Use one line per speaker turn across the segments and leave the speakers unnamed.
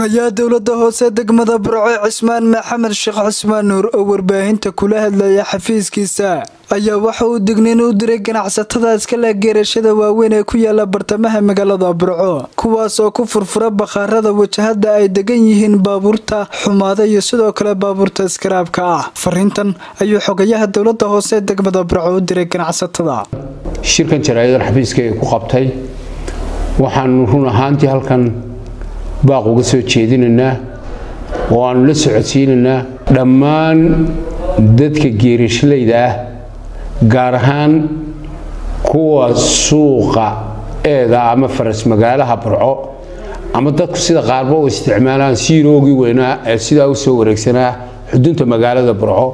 xogayaha dowlada hoose degmada burco cismaan maxamed sheekh cismaan nuur oo warbaahinta kula hadlaya xafiiskiisa ayaa waxa uu digniin u diray ganacsatada iskale geerashada waaweyn ee ku yaala bartamaha magaalada burco kuwaas oo ku furfura bakhaarada wajahada ay degan yihiin baabuurta xumaada iyo sidoo kale baabuurta iskaraabka ah fariintan ayuu xogayaha dowlada hoose degmada burco u diray ganacsatada
shirkan jaraayadan xafiiska ay ku qabtay waxaanu run ahaantii halkan baaq uga soo jeedinaynaa oo aanu la socodsiinaynaa dhammaan dadka geerishlayda ah gaar ahaan kuwa suuqa eeda ama faras magaalaha burco ama dadku sida qaarba u isticmaalaan siiroogii weynaa ee sidaa u soo wareegsanaa xudunta magaalada burco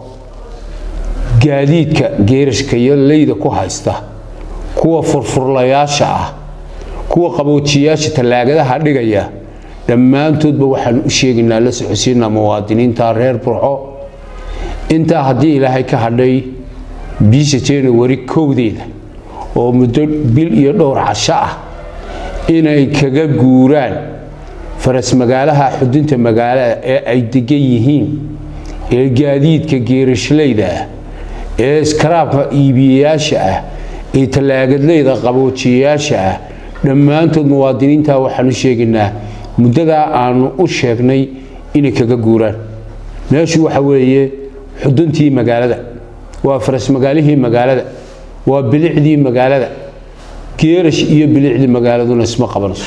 gaadiidka geerishka iyo leyda ku haysta kuwa furfurlayaasha ah kuwa qaboojiyaasha tallaagadaha dhigaya dhammaantoodba waxaan u sheegaynaa la socodsiinaa muwaadiniinta reer burco intaa haddii ilaahay ka hadhay biisha januari kowdeeda oo muddo bil iyo dhowr casho ah inay kaga guuraan faras magaalaha xudunta magaalada ee ay degan yihiin ee gaadiidka geerashlayda ah ee iskaraabka iibiyayaasha ah ee tallaagadlayda qaboojiyayaasha ah dhammaantood muwaadiniinta waxaan u sheegaynaa muddadaa aanu u sheegnay inay kaga guuraan meeshu waxa weeye xuduntii magaalada waa faras magaalihii magaalada waa bilicdii magaalada geerash iyo bilicdii magaaladuna isma qabanayso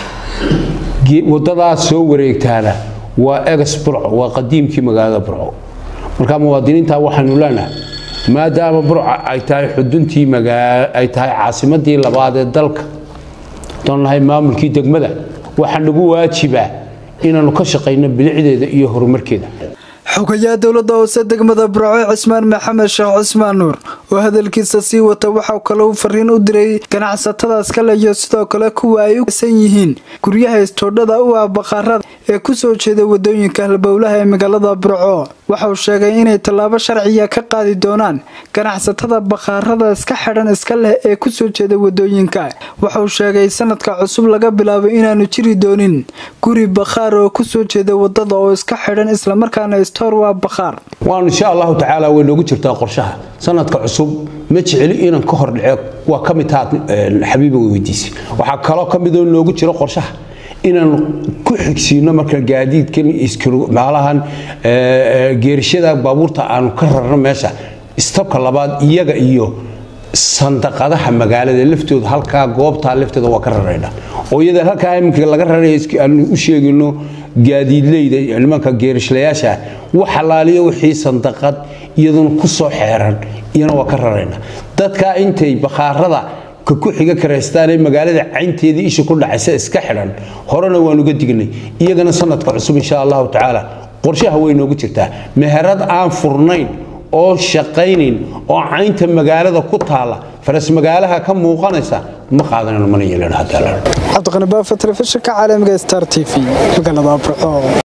wadadaas soo wareegtaana waa egas burco waa qadiimkii magaalada burco marka muwaadiniinta waxaanu leenahay maadaama burca ay tahay xuduntii ay tahay caasimadii labaad ee dalka doonnahay maamulkii degmada waxaa nagu waajibaa inaannu ka shaqayno bilicdeeda iyo horumarkeeda
xogayaha dowlada hoose degmada burco cismaan maxamed sheekh cismaan nuur oo hadalkiisa sii wata waxaa kale uu fariin u diray ganacsatadaas kale iyo sidoo kale kuwa ay u san yihiin guryaha istoodhada u ah bakhaarada ee kusoo jeeda wadooyinka halbowlaha ee magaalada burco waxauu sheegay inay tallaabo sharciya ka qaadi doonaan ganacsatada bakhaarada iska xidhan iska leh ee kusoo jeeda wadooyinka waxauu sheegay sanadka cusub laga bilaabo inaanu jiri doonin guri bakhaar oo kusoo jeeda wadada oo iska xidhan islamarkaana istoor waa bakhaar
waanu insha allahu tacaala way noogu jirtaa qorshaha sanadka cusub ma jeceli inaan ka hordhace waa ka mid taad xabiiba weydiisay waxaa kaloo ka midoo noogu jiro qorshaha inaan ku xigsiino marka gaadiidkan maalahan geerishada baabuurta aanu ka rarno meesha istabka labaad iyaga iyo sandaqadaha magaalada laftooda halkaa goobtaa lafteeda waa ka rarayna oo iyada halkaa iminka laga raraya aanu u sheegayno gaadiidleyda nimanka geerishlayaasha wax xalaaliyo wixii sandaqad iyaduna ku soo xeeran iyana waa ka rarayna dadkaa intay bakhaarada ka ku xiga karaystaanee magaalada caynteedii isha ku dhacaysa iska xidhan horena waanuga dignay iyagana sanadka cusub insha allahu tacaala qorshaha way noogu jirtaa meherad aan furnayn oo shaqaynayn oo caynta magaalada ku taala faras magaalaha ka muuqanaysa ma qaadanayno mana yeelano
cabdiqani baafa telefishinka caalamiga star t v magaalada burco